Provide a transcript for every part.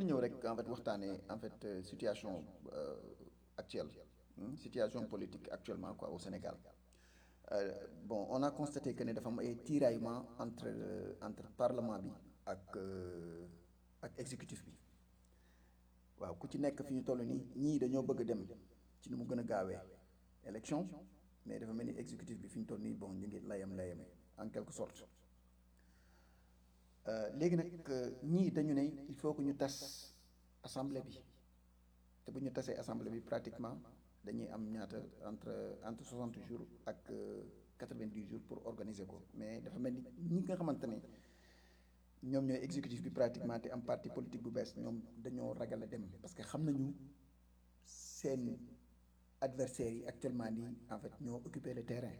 ñëw rek en fait waxtaanee en fait euh, situation euh, actuelle hmm, situation politique actuellement quoi au Sénégal Euh, bon on a constaté que ne dafa am ay tiraillement entre euh, entre parlement bi ak euh, ak exécutif bi waaw ku ci nekk fi ñu toll nii ñii dañoo bëgg dem ci ni mu gën a gaawee élection mais dafa mel ni exécutif bi fi ñu toll nii bon ñu ngi layam layame en quelque sorte Euh, léegi nag euh, ñii dañu ne il faut que ñu tas assemblée bi te bu ñu tasee assemblée bi pratiquement dañuy am ñaata entre entre soixante jours ak quatre-vingt-dix jours pour organiser ko mais dafa mel ni ñi nga xamante ne ñoom ñooy exécutif bi pratiquement te am parti politique bu bees ñoom dañoo ragal a dem parce que xam nañu seen adversaires yi actuellement nii en fait ñoo occuper le terrain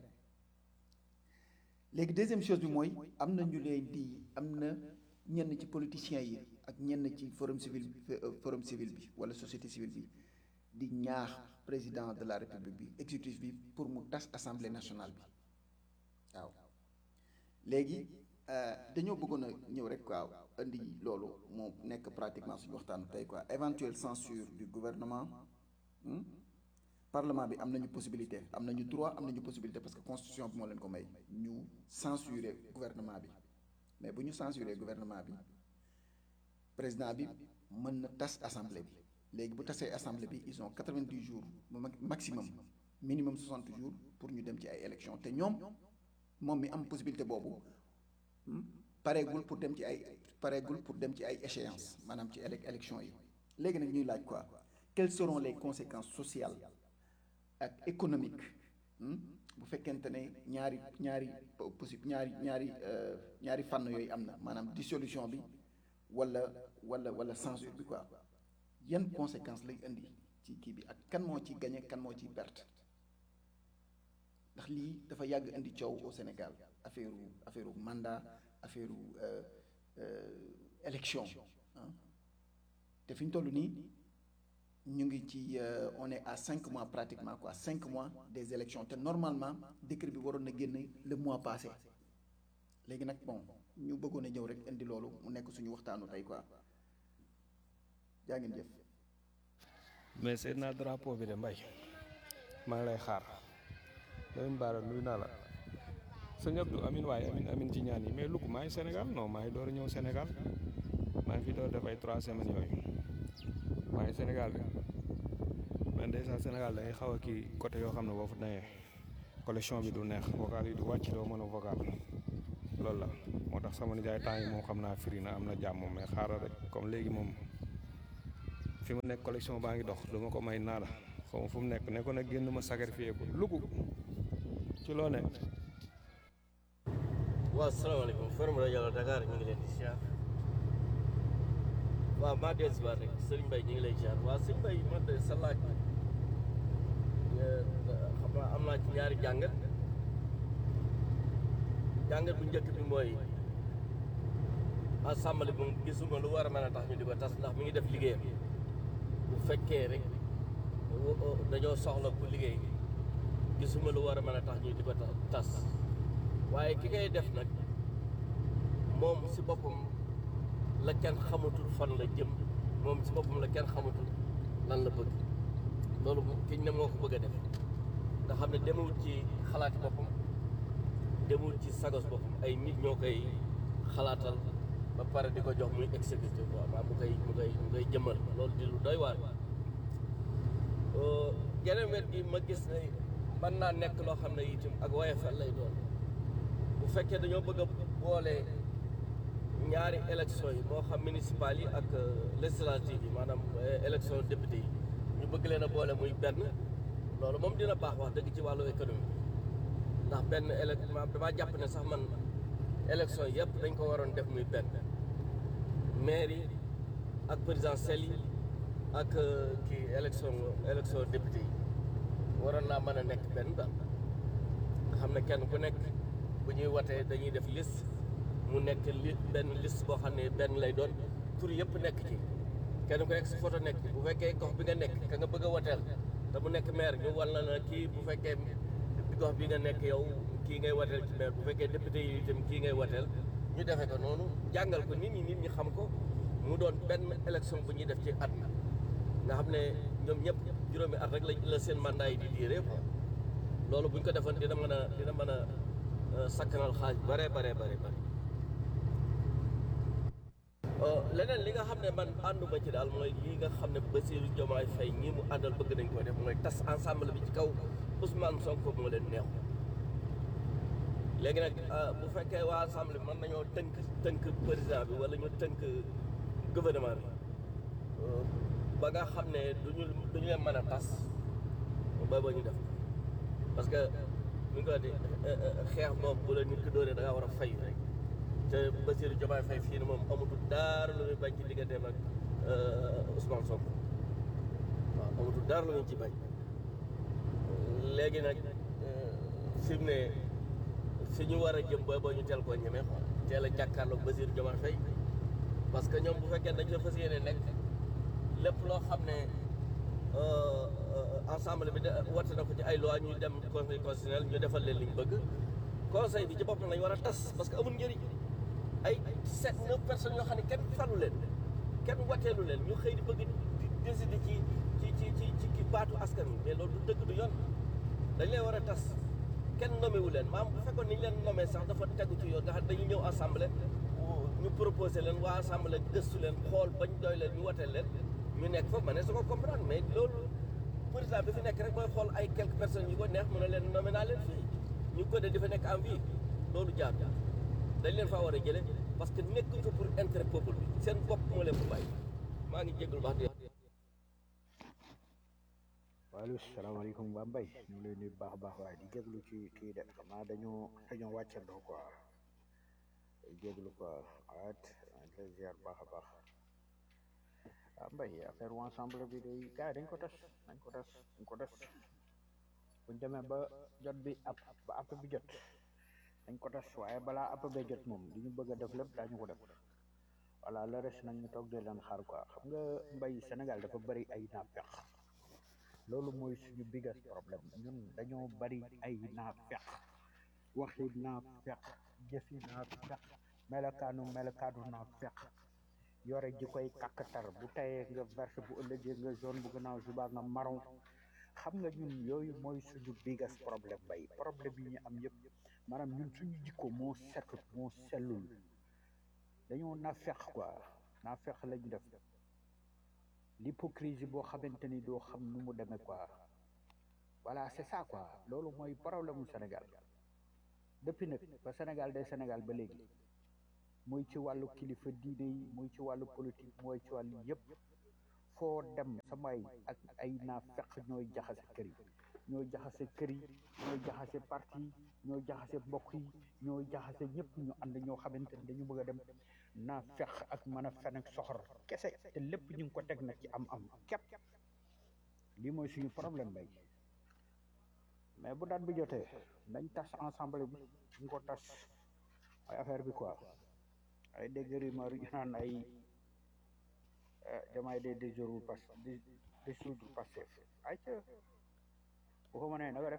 léegi deuxième chose bi mooy am na ñu leen di am na ñenn ci politiciens yi ak ñenn ci forum civil forum civil bi wala société civile bi di ñaax président de la république bi exécutif bi pour mu tas assemblée nationale bi waaw léegi dañoo bëggoon a ñëw rek waaw indi loolu moo nekk pratiquement suñu waxtaanu tey quoi éventuelle censure du gouvernement hmm? parlement bi am nañu possibilité am nañu droit am nañu possibilité parce que constitution bi moo leen ko may ñu censurer gouvernement bi mais bu ñu censurer gouvernement bi président bi mën na tas assemblée bi léegi bu tasee assemblée bi ils ont quatre-vingt-dix jours maximum minimum soixante jours pour ñu dem ci ay élections te ñoom moom mi am possibilité boobu pareegul pour dem ci ay pareegul pour dem ci ay échéances maanaam ci élec élections yi léegi nag ñuy laaj quoi quelles seront les conséquences sociales ak économique bu fekkente ne ñaari ñaari possible ñaari ñaari ñaari fànn yooyu am na maanaam dissolution bi wala wala wala censure bi quoi yan conséquences lay indi ci kii bi ak kan moo ci gagné kan moo ci perte ndax lii dafa yàgg indi coow au Sénégal affaire affaire mandat affaire élection te fi ñu toll nii ñu ngi ci on est à cinq mois pratiquement quoi cinq mois des élections te normalement décret bi waroon na génn le mois passé léegi nag bon ñu bëggoon a ñëw rek indi loolu mu nekk suñu waxtaanu tey quoi jaa ngeen jëf. mais seet naa drapeau bi de mbay maa ngi lay xaar Lamine Bara nuyu naa la sëñ Abdou amin waaye amin amin ci ñaan yi mais lu ko maa ngi Sénégal non maa ngi door a ñëw Sénégal maa ngi fi door def ay trois semaines yooyu maa ngi Sénégal bi man déjà Sénégal day xaw a kii côté yoo xam ne boo fa nee collection bi du neex vocal yi du wàcc doo mën a vocal loolu la moo tax sama nijaay temps yi moom xam naa firi na am na jàmm mais xaaral rek comme léegi moom fi mu nekk collection baa ngi dox du ma ko may naada xaw ma fu mu nekk ne ko nag génn ma sacrifié ko lugu ci loo ne waaw salaamaaleykum forum rajo Dakar ñu ngi leen di siyaar waaw maa dellu si waat rek Serigne Mbaye ñu ngi lay siyaar waaw Serigne Mbaye man de sa laaj xam naa am naa ci ñaari jàngat jàngat bu njëkk bi mooy assemblée bi moom gisuma lu war a mën a tax ñu di ko tas ndax mi ngi def liggéeyam bu fekkee rek dañoo soxla ku liggéey gisuma lu war a mën a tax ñu di ko tas waaye ki ngay def nag moom si boppam la kenn xamatul fan la jëm moom si boppam la kenn xamatul lan la bëgg loolu kiñ ne moo ko bëgg a def nga xam ne demul ci xalaati boppam demul ci sagos boppam ay nit ñoo koy xalaatal ba pare di ko jox muy exécuté quoi maa mu koy mu koy mu koy jëmmal loolu di lu doy waar geneen wet gi ma gis ne mën naa nekk loo xam ne itam ak woyefal lay doon bu fekkee dañoo bëgg a boole ñaari élection yi moo xam municipal yi ak législative yi maanaam élection député yi ñu bëgg leen a boole muy benn loolu moom dina baax wax dëgg ci wàllu économie ndax benn élec damaa jàpp ne sax man élection yëpp dañ ko waroon def muy benn maire yi ak présidentielle yi ak kii élection élection député yi waroon naa mën a nekk benn daal nga xam ne kenn ku nekk bu ñuy watee dañuy def liste mu nekk li benn liste boo xam ne benn lay doon tur yëpp nekk ci kenn ku nekk si photo nekk ci bu fekkee gox bi nga nekk ka nga bëgg a wateel te mu nekk maire ñu wal na na kii bu fekkee gox bi nga nekk yow kii ngay wateel ci maire bu fekkee député yi itam kii ngay wateel ñu defee ko noonu jàngal ko nit ñi nit ñi xam ko mu doon benn élection bu ñuy def ci at nga xam ne ñoom ñëpp juróomi at rek la la seen mandat yi di diire quoi loolu bu ñu ko defoon dina mën a dina mën a sakkanal xaaj bare bare bare bare leneen li nga xam ne man ànduma ci daal mooy lii nga xam ne Bassirou Diomaye Faye ñii mu àndal bëgg nañ ko def mooy tas ensemble bi ci kaw Ousmane Sonko moo leen neexu léegi nag bu fekkee waa ensemble bi mën nañoo tënk tënk président bi wala ñu tënk gouvernement bi ba nga xam ne duñu duñu leen mën a tas ba ba ñu def parce que ñu ngi ko di xeex moom bu la nit ki dóoree da ngaa war a fay rek te Bassirou Diomaye Faye fii ni moom amatul dara lu muy bañ ci digganteem ak Ousmane Sonko waaw amatul dara lu muy ci bañ léegi nag fi mu ne fi ñu war a jëm ba ba ñu teel koo ñemee quoi teel a jàkkaarloog Bassirou Diomaye Faye parce que ñoom bu fekkee dañ la fas yéene nekk lépp loo xam ne ensemble bi de wate na ko ci ay loi ñu dem conseil constitutionnel ñu defal leen li ñu bëgg conseil bi ci boppam lañ war a tas parce que amul njëriñ ay sept neuf personnes yoo xam ne kenn falu leen kenn wateelu leen ñu xëy di bëgg di décider ci ci ci ci ci ki baatu askan wi mais loolu du dëgg du yoon dañ leen war a tas kenn nommé wu leen maam bu fekkoon ni ñu leen nommé sax dafa tegu ci yoon nga xam dañuy ñëw assemblée ñu proposé leen waa assemblée gëstu leen xool bañ doy leen ñu wateel leen ñu nekk foofu ma ne su ko comprendre mais loolu président bi fi nekk rek mooy xool ay quelques personnes yu ko neex mu ne leen nommé naa leen fii ñu ko de di fa nekk en vie loolu jaar dañ leen faa war a jële parce que nekkuñ ko pour intérêt peuple bi seen bopp moo leen ko bàyyi maa ngi jégalu wax di waaleykum salaamaaleykum waa Mbaye ñu ngi lay nuyu baax a baax waaye di jéglu ci kii de xam naa dañoo dañoo wàccandoo quoi day jéglu quoi waat lay ziar baax a baax ah Mbaye affaire wu ensemble bi day gars yi dañ ko tas dañ ko tas dañ ko tas buñ demee ba jot bi app ba app bi jot dañ ko tas waaye balaa app bee jot moom li ñu bëgg a def lépp daañu ko def voilà le reste nag ñu toog de leen xaar quoi xam nga Mbaye Sénégal dafa bëri ay naafeq loolu mooy suñu biggest problème ñun dañoo bari ay naafeq waxi naafeq jëfi naafeq melokaanu melokaanu naafeq yore ji koy kàkkatar bu tayee nga verte bu ëllëgee nga jaune bu gannaaw suba nga marron xam nga ñun yooyu mooy suñu biggest problème bay problème yi ñu am yëpp maanaam ñun suñu jikko moo setut moo sellul dañoo naafeq quoi naafeq lañu def l'hypocrisie boo xamante ni doo xam nu mu demee quoi voilà c'est ça quoi loolu mooy problème mu Sénégal depuis nag ba Sénégal day Sénégal ba léegi muy ci wàllu kilifa diine yi muy ci wàllu politique mooy ci wàllu yëpp foo dem samay ak ay naa fekk ñooy jaxase kër yi ñooy jaxase kër yi ñooy jaxase parti yi ñooy jaxase mbokk yi ñooy jaxase ñëpp ñu ànd ñoo xamante ni dañu bëgg a dem naa fex ak mën a fen ak soxor kese te lépp ñu ngi ko teg nag ci am am képp lii mooy suñu problème bay mais bu daat bi jotee nañ tas ensemble bi ñu ko tas ay affaire bi quoi ay dégg rumeur yu naan ay jamaay des déjorul pas di dissoudre Pastef ay ca bu ko mënee na nga def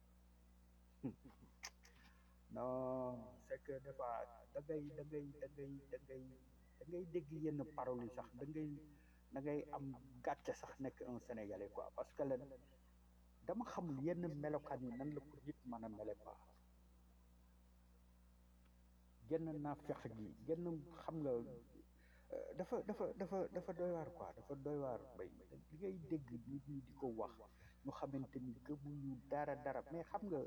non c'est que des fois da ngay da ngay da ngay da ngay da ngay dégg yenn paroles yi sax da ngay da ngay am gàcce sax nekk un sénégalais quoi parce que len dama xamul yenn melokaan yi nan la ko nit mën a mele quoi genn naa fex gi genn xam nga dafa dafa dafa dafa doy waar quoi dafa doy waar bay li ngay dégg nit ñi di ko wax ñu xamante ni gëmuñu dara dara mais xam nga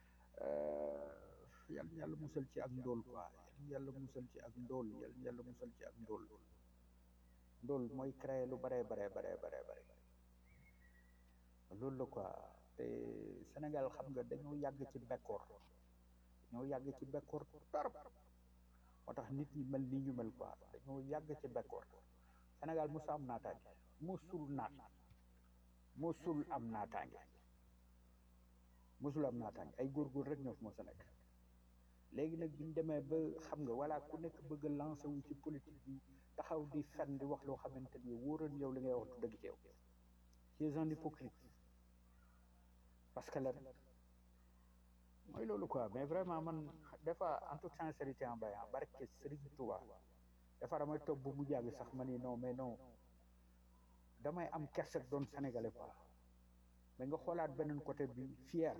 yàlla yàlla musal ci ak ndóol quoi yàlla musal ci ak ndóol yàlla yàlla musal ci ak ndóol ndóol mooy créer lu bare bare bare bare bare loolu la quoi te Sénégal xam nga dañoo yàgg ci bekkoor dañoo yàgg ci bekkoor torop moo tax nit ñi mel ni ñu mel quoi dañoo yàgg ci bekkoor Sénégal musu am naataange musul naat musul am naataange musul am naataange ay góorgóor rek ñoo fi moo sa nekk léegi nag bi ñu demee ba xam nga voilà ku nekk bëgg a lancé wu ci politique bi taxaw di fen di wax loo xamante ni wóoroon yow li ngay wax du dëgg ci yow tu es un hypocrite parce que lan mooy loolu quoi mais vraiment man des fois en toute sincérité en bayan barke Serigne Touba dafa damay toog ba mu jàgg sax ma ni non mais non damay am kersak doon sénégalais quoi mais nga xoolaat beneen côté bi fier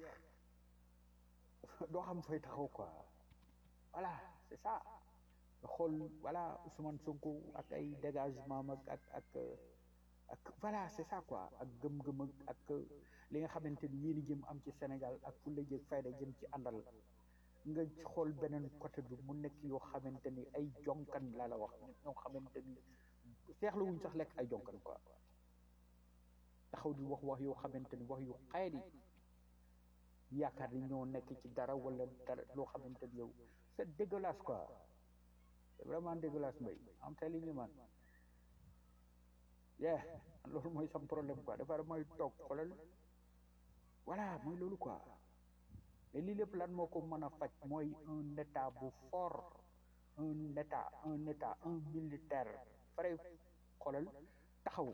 doo xam fay taxaw quoi voilà c'est ça nga xool voilà Ousmane Sonko ak ay dégagement ak ak ak ak voilà c'est ça quoi ak gëm-gëm ak ak li nga xamante ni yéen jëm am ci Sénégal ak fu la jëg fayda jëm ci àndal nga xool beneen côté bi mu nekk yoo xamante ni ay jonkan laa la wax ñoo xamante ni seexlu wuñ sax lekk ay jonkan quoi taxaw di wax wax yoo xamante ni wax yu xayri yaakaar ni ñoo nekk ci dara wala dara loo xamante ni yow c'est dégueulasse quoi c'est vraiment dégueulasse mbay am telling you man yeah loolu mooy sam problème quoi dafa mooy toog xoolal voilà mooy loolu quoi mais lii lépp lan moo ko mën a faj mooy un état bu fort un état un état un militaire vrai xoolal taxaw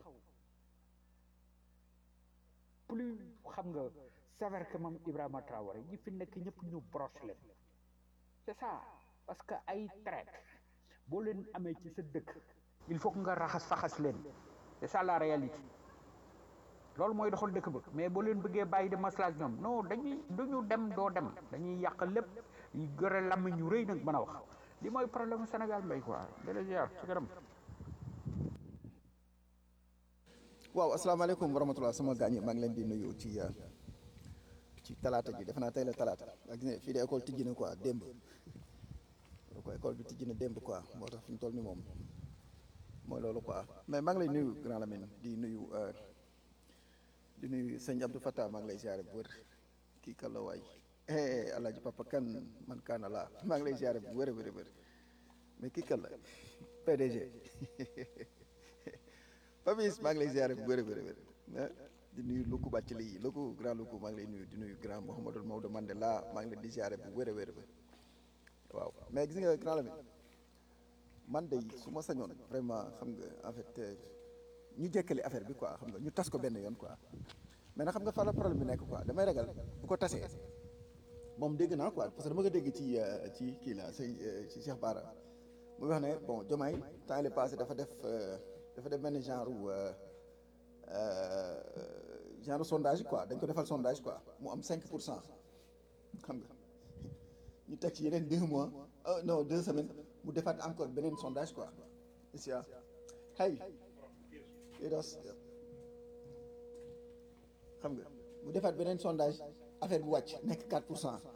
plus xam nga sévère que moom Ibrahima Traoré ñi fi nekk ñëpp ñu broche leen c'est ça parce que ay traite boo leen amee ci sa dëkk il faut que nga raxas faxas leen c'est ça la réalité loolu mooy doxal dëkk ba mais boo leen bëggee bàyyi de maslaa ak ñoom non dañuy duñu dem doo dem dañuy yàq lépp yu gore làmmiñ ñu rëy nag mën a wax li mooy problème Sénégal mbay quoi dala ziar ci kanam waaw asalaamaaleykum wa rahmatulah sama gaañ maa ngi leen di nuyu ci ci talaata ji defe naa tey la talaata ak ne fii de école tijji na quoi démb ko école bi tijji na démb quoi moo tax fi mu toll ni moom mooy loolu quoi mais maa ngi lay nuyu grand Lamine di nuyu di nuyu sëñ Abdou Fattah maa ngi lay ziare bu wër kii kàlla waay alaaji papa kan man kaana laa maa ngi lay ziare bu wër a wër a wër mais kii kàlla PDG Fabis maa ngi lay ziare bu wër a wër a wër di nuyu Luku bàcc lii Luku grand Luku maa ngi lay nuyu di nuyu grand Mouhamadou Maodo Mandela maa ngi leen di ziare bu wër a wër a wër waaw mais gis nga grand Lamine man de su ma sañoon vraiment xam nga en fait ñu jekkali affaire bi quoi xam nga ñu tas ko benn yoon quoi mais nag xam nga fa la problème bi nekk quoi damay ragal bu ko tasee moom dégg naa quoi parce que dama ko dégg ci ci kii la say ci Cheikh Bara muy wax ne bon Diomaye temps il est passé dafa def dafa def benn genre genre sondage quoi dañ ko defal sondage quoi mu am 5 pour cent xam nga ñu teg ci yeneen deux mois non deux semaines mu defaat encore beneen sondage quoi isia hey idos xam nga mu defaat beneen sondage affaire bu wàcc nekk 4 pour cent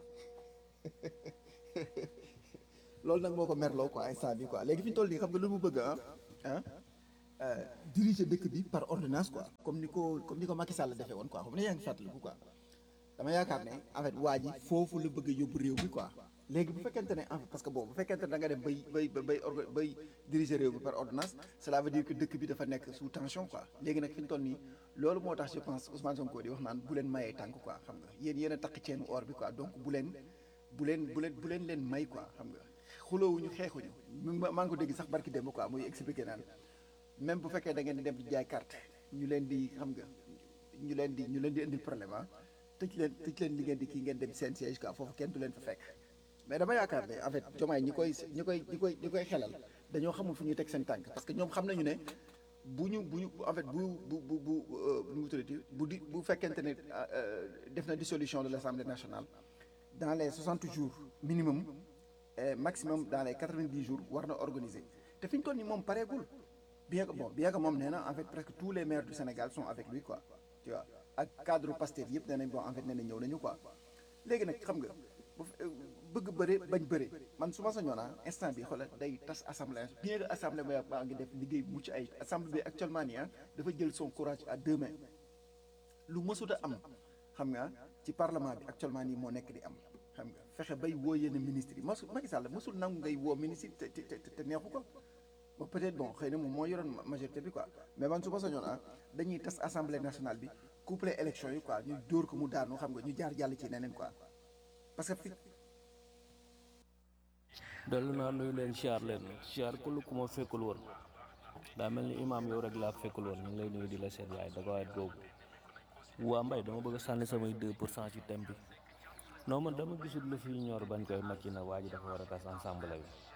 loolu nag moo ko merloo quoi instant bi quoi léegi fi ñu toll nii xam nga lu mu bëgg ah ah diriger dëkk bi par ordonnance quoi comme ni ko comme ni ko Macky Sall defee woon quoi xam ne yaa ngi fàttaliku quoi dama yaakaar ne en fait waa ji foofu la bëgg a yóbbu réew mi quoi léegi bu fekkente ne en fait parce que bon bu fekkente ne da nga dem bay bay bay orga bay diriger réew mi par ordonnance cela veut dire que dëkk bi dafa nekk sous tension quoi léegi nag fi ñu toll nii loolu moo tax je pense Ousmane Sonko di wax naan bu leen mayee tànk quoi xam nga yéen yéen a takk ceenu or bi quoi donc bu leen bu leen bu leen bu leen leen may quoi xam nga xuloowuñu xeexuñu maa ngi ko dégg sax barki démb quoi muy expliqué naan même bu fekkee da ngeen di dem di jaay carte ñu leen di xam nga ñu leen di ñu leen di indil problème ah tëj leen tëj leen li ngeen di kii ngeen dem seen siège quoi foofu kenn du leen fa fekk mais dama yaakaar ne en fait jomaay ñi koy ñi koy ñi koy ñi koy xelal dañoo xamul fu ñuy teg seen tànk parce que ñoom xam nañu ne bu ñu bu ñu en fait bu bu bu bu nu mu tuddati bu di bu fekkente ne def na dissolution de l'Assemblée nationale dans les 60 jours minimum et maximum dans les 90 jours war na organiser te fi ñu toll nii moom pareegul bien que bon bien que moom nee na en fait presque tous les maires du Sénégal sont avec lui quoi tu vois ak cadre Pastef yëpp nee nañ bon en fait nee na ñëw nañu quoi léegi nag xam nga bu bëgg bëre bañ bëre man su ma sañoon ah instant bi xoolal day tas assemblée bien que assemblée ba baa ngi def liggéey mucc ay assemblée bi actuellement nii ah dafa jël son courage à deux mains lu mësut a am xam nga ci parlement bi actuellement nii moo nekk di am xam nga fexe bay woo yenn ministres yi masu Macky Sall mësul nangu ngay woo ministre te te te neexu ko ba peut-être bon xëy na moom moo yoroon majorité bi quoi mais man su ma sañoon ah dañuy tas assemblée nationale bi couplé élection yi quoi ñu dóor ko mu daanu xam nga ñu jaar jàll ci neneen quoi parce que fi dellu naa nuyu leen siyaar leen siyaar ku lu ku ma fekkul woon daa mel ni imaam yow rek laa fekkul woon ñu ngi lay nuyu di la seet waaye da ko waay boobu waa mbay dama bëgg a sànni samay 2 pour cent ci thème bi non man dama gisul lu fi ñor bañ koy makki na waa ji dafa war a tas ensemble bi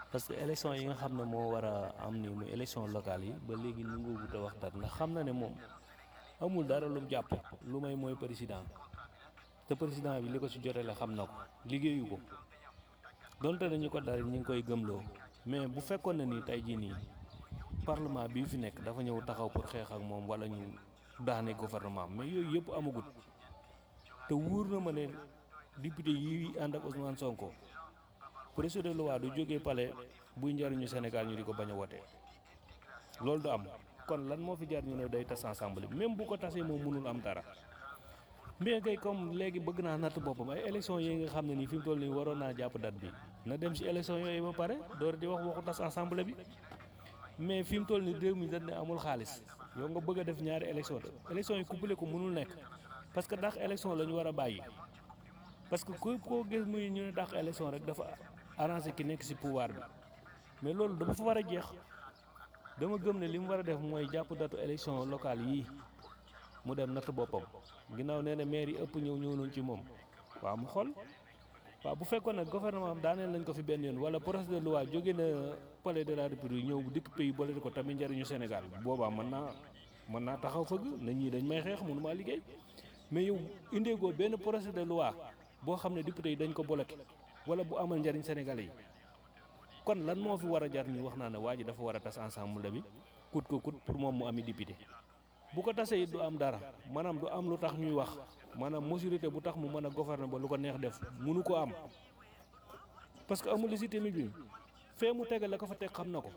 parce que élection yi nga xam ne moo war a am ni muy élection locale yi ba léegi nu ngi wut a wax dara ndax xam na ne moom amul dara lu mu jàpp lu may mooy président te président bi li ko ci jotele xam na ko liggéeyu ko donte dañu ko dara ñu ngi koy gëmloo mais bu fekkoon ne ni tey jii nii parlement bii fi nekk dafa ñëw taxaw pour xeex ak moom wala ñu daane gouvernement mais yooyu yëpp amagut te wóor na ma ne député yi ànd ak Ousmane Sonko projet de loi du jógee palais buy njariñu Sénégal ñu di ko bañ a wote loolu du am kon lan moo fi jar ñu ne day tas ensemble bi même bu ko tasee moom mënul am dara mais kay comme léegi bëgg naa natt boppam ay élection yi nga xam ne nii fi mu toll nii waroon naa jàpp date bi na dem si élection yooyu ba pare door di wax waxu tas ensemble bi mais fi mu toll nii réew mi dañ ne amul xaalis yow nga bëgg a def ñaari élection de élection yi couplé ko mënul nekk parce que dàq élection la ñu war a bàyyi parce que ku koo gis muy ñu ne dàq élection rek dafa arrangé ki nekk si pouvoir bi mais loolu dafa fa war a jeex dama gëm ne li mu war a def mooy jàpp datu élection locale yii mu dem natt boppam ginnaaw nee na maire yi ëpp ñëw ñëw nañ ci moom waaw mu xool waaw bu fekkoon nag gouvernement am daaneel nañ ko fi benn yoon wala projet de loi jóge na palais de la république ñëw bu dikk pays boole ko tamit njëriñu Sénégal boobaa mën naa mën naa taxaw fëgg na ñii dañ may xeex mënu maa liggéey mais yow indeegoo benn projet de loi boo xam ne député yi dañ ko bloqué wala bu amal njëriñ Sénégalais yi kon lan moo fi war a jar ñu wax naa ne waa ji dafa war a tas ensemble bi kut ko kut pour moom mu ami député bu ko tasee it du am dara maanaam du am lu tax ñuy wax maanaam majorité bu tax mu mën a gouverner ba lu ko neex def munu ko am parce que amul légitimité bi fee mu tegal la ko fa teg xam na ko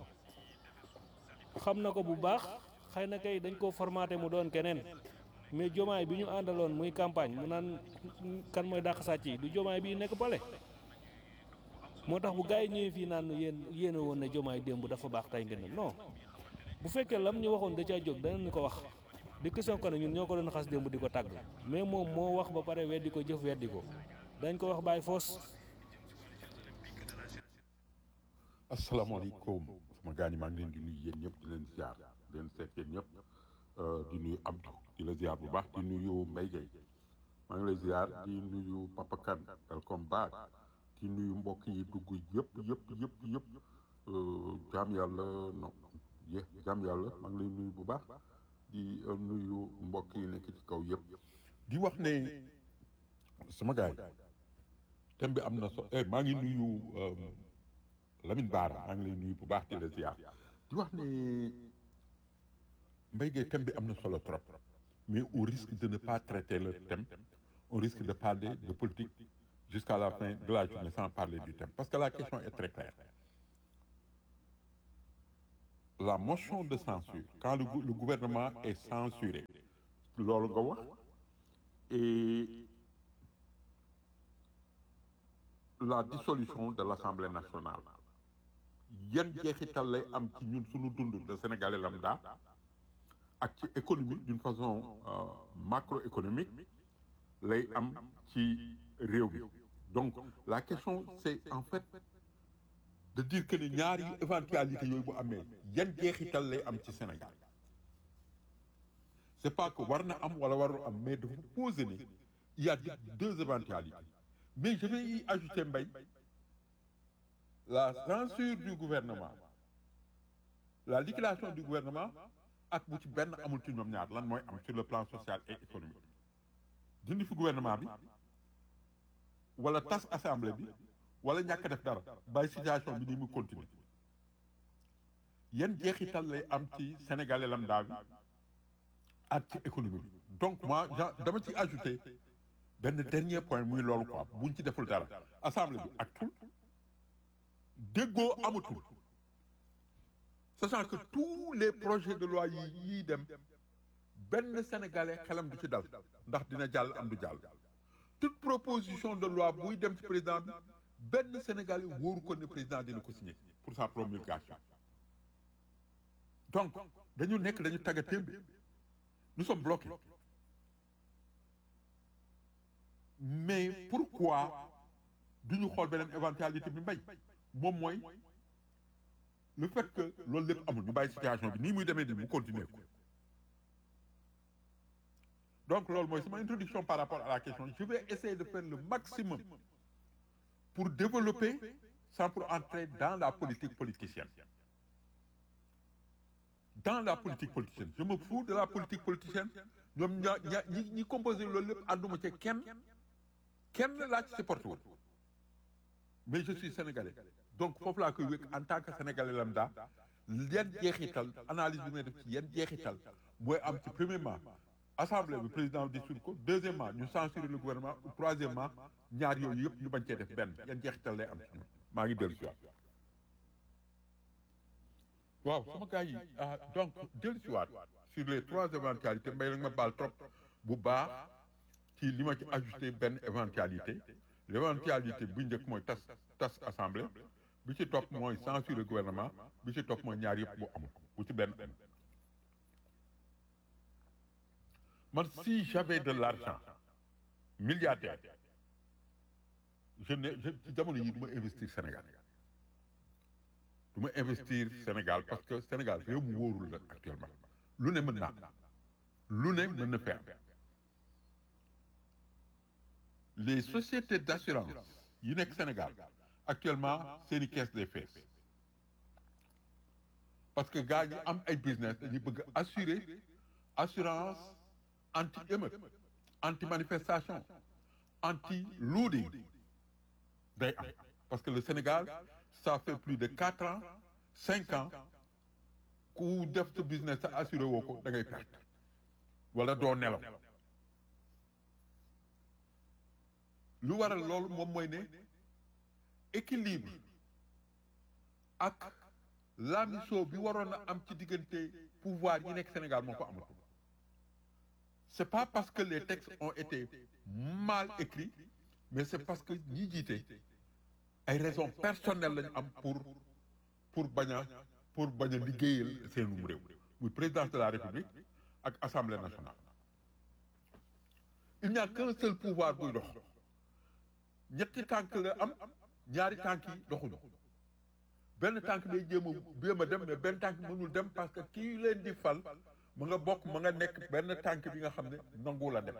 xam na ko bu baax xëy na kay dañ koo formaté mu doon keneen mais jomaay bi ñu àndaloon muy campagne mu naan kan mooy dàq sàcc yi du jomaay bii nekk pale moo tax bu gars yi ñëwee fii naan yéen yéen a woon ne jomaay démb dafa baax tey ngeen non bu fekkee lam ñu waxoon da caa jóg danañ ko wax di question ko ne ñun ñoo ko doon xas démb di ko tàgg mais moom moo wax ba pare weddi ko jëf weddi ko dañ ko wax bàyyi foos asalaamaaleykum sama gars ñi maa ngi leen di nuyu yéen ñëpp di leen ziar di leen seet yéen ñëpp di nuyu Abdou di la ziar bu baax di nuyu Mbaye Gueye maa ngi lay ziar di nuyu Papa Kane welcome back di nuyu mbokk yi dugg yëpp yëpp yëpp yëpp jaam yàlla non yé jaam yàlla maa ngi lay nuyu bu baax di nuyu mbokk yi nekk ci kaw yëpp di wax ne sama gars yi thème bi am na so eh maa ngi nuyu Lamine Bara maa ngi lay nuyu bu baax di la ziar di wax ne Mbaye Gueye thème bi am na solo trop mais au risque de ne pas traiter le thème on risque de parler de politique jusqu'à la fin de la journée sans parler du thème parce que la question est très claire la motion de censure quand le, gou- le gouvernement est censuré loolu nga wax et la dissolution de l'Assemblée nationale yan jeexital lay am ci ñun suñu dund de Sénégalais lambda ak ci économie d'une façon euh, macroéconomique lay am ci réew mi donc la question c'est en fait de dire que ni ñaari éventualité yooyu bu amee yan jeexital lay am ci Sénégal c'est pas que war na am wala warul am mais dafa poser ne il y a deux éventualités mais je vais y ajouter mbay la censure du gouvernement la liquidation du gouvernement ak bu ci benn amul ci ñoom ñaar lan mooy am sur le plan social et économique dindi fi gouvernement bi wala tas assemblée bi wala ñàkk def dara bàyyi situation bi ni mu continuer yan jeexital lay am ci sénégalais lambda bi ak ci économie bi donc moi ja- dama ci ajouter benn dernier point muy loolu quoi buñ ci deful dara assemblée bi ak tul déggoo amatul sachant que tous les projets de loi yi yiy dem benn sénégalais xelam du ci dal ndax dina jàll am du jàll toute proposition de loi buy dem ci président bi benn sénégalais wóoru ko ne président dina ko signer pour sa promulgation donc dañu nekk dañu tagga témbe nous sommes bloqués mais pourquoi duñu xool beneen éventualité bi mbay moom mooy le fait que loolu lépp amul ñu bàyyi situation bi nii muy demee nii mu continuer ko donc loolu mooy sama introduction par rapport à la question je vais essayer de faire le maximum pour développer sans pour entrer dans la politique politicienne dans la politique politicienne je me fous de la politique politicienne ñoom ña ña ñi ñi composé loolu lépp ànduma ci kenn kenn laa ci supporté woon mais je suis sénégalais donc foofu laa koy wékk en tant que sénégalais lambda yan jeexital analyse bi may def ci yan jeexital mooy am ci premièrement assemblée bi président dissoudre ko deuxièmement ñu censurer le gouvernement ou troisièmement ñaar yooyu yëpp ñu bañ cee def benn yan jeexital lay am ci ñun maa ngi dellu si waat waaw sama gars yi ah donc dellu si waat sur les trois éventualités mbay nag ma baal trop bu baax ci li ma ci ajouté benn éventualité l'éventualité bu njëkk mooy tas tas assemblée bi ci topp mooy censurer gouvernement bi ci topp mooy ñaar yëpp bu amul bu ci benn man si j'avais de l'argent milliardaire je ne je ci jamono yi du ma investir Sénégal du ma investir Sénégal parce que Sénégal réew mu wóorul la actuellement lu ne mën naa lu ne mën na fi am les sociétés d'assurance yi nekk Sénégal actuellement seeni caisse des fees parce que gars yi am ay business dañuy bëgg assurer assurance anti émeute anti manifestation anti looting day am parce que le Sénégal ça fait plus de quatre ans cinq ans ku def sa business sa assuré woo ko da ngay perte wala doo nelaw lu waral loolu moom mooy ne équilibre ak lamiso bi waroon a am ci diggante pouvoir yi nekk Sénégal moo ko amatul c'est pas parce que les textes ont été mal écrits mais c'est parce que ñi jiite ay raisons personnelles lañu am pour pour bañ a pour bañ a liggéeyal seenum réew muy présidence de la République ak Assemblée nationale il n'y a qu'un seul pouvoir buy dox ñetti tànk la am ñaari tànk yi doxuñu benn tànk day jéem a jéem a dem mais benn tànk mënul dem parce que kii leen di fal ma nga bokk ma nga nekk benn tànk bi nga xam ne nangu la dem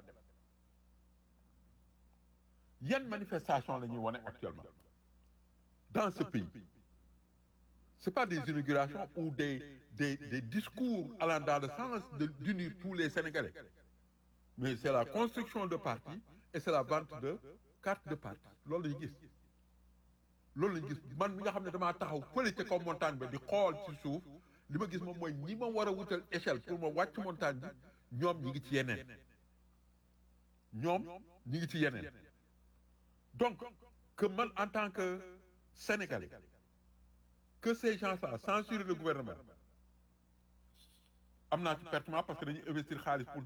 yan manifestation la ñuy wane actuellement dans ce pays c'est pas des inaugurations ou des des des discours allant dans le sens de d'unir tous les Sénégalais mais c'est la construction de partis et c'est la vente de cartes de parti loolu lañu gis loolu lañu gis man mi nga xam ne damaa taxaw fële ca kaw montagne ba di xool ci suuf li ma gis moom mooy ñi ma war a wutal échelle pour ma wàcc montagne bi ñoom ñi ngi ci yeneen ñoom ñi ngi ci yeneen donc que man en tant que Sénégalais que ces gens-là censurent le gouvernement am naa ci pertement parce que dañuy investir xaalis pour